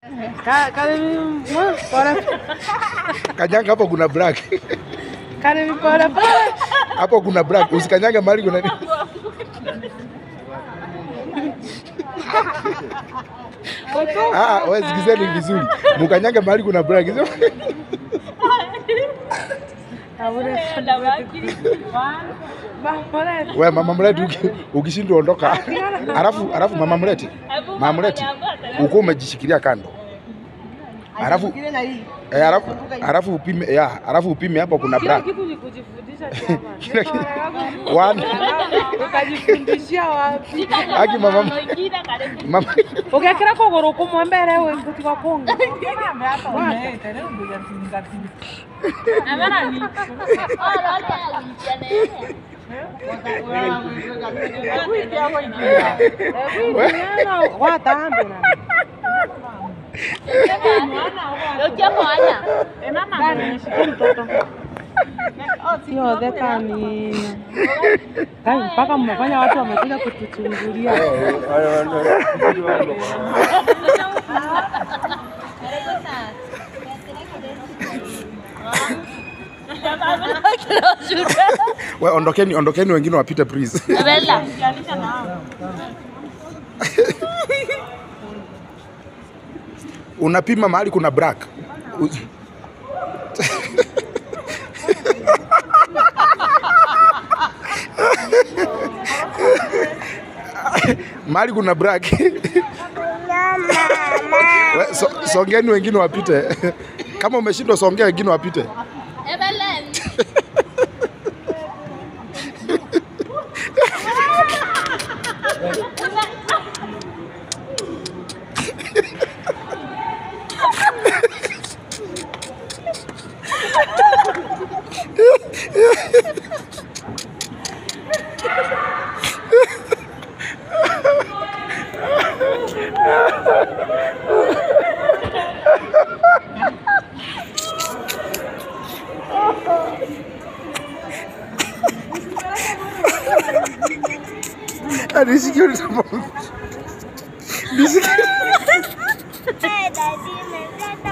Ka- Karibu mwa, pole Kanyanga hapo kuna black. karibu pole pole. Hapo kuna black. Usikanyange mahali kuna nini? Ah, wewe sikizeni vizuri. Mkanyange mahali kuna black. Sio? Abure ba pole. Wewe mama mleti uki- ukishindwa ondoka. Alafu alafu mama mleti. Mama mleti. Uko umejishikilia kando. Alafu eh, alafu alafu upime ya, alafu upime hapo kuna Kila black. kitu ni kujifundisha chama. Kila kitu. One. Ukajifundishia wapi? Aki mama mama Ugekira kuguru kumwe mbere we ngutiga kunga. Watambe na. Ndani shikia mtoto. Sio dhekani. Kai mpaka mmefanya watu wamekuja kutuchungulia. we ondokeni ondokeni wengine wapite please. Unapima mahali kuna black. U- mahali kuna black. We, so, songeni wengine wapite. Kama umeshindwa songea wengine wapite. Nisikie ulitambo. Nisikie. Hey, daddy,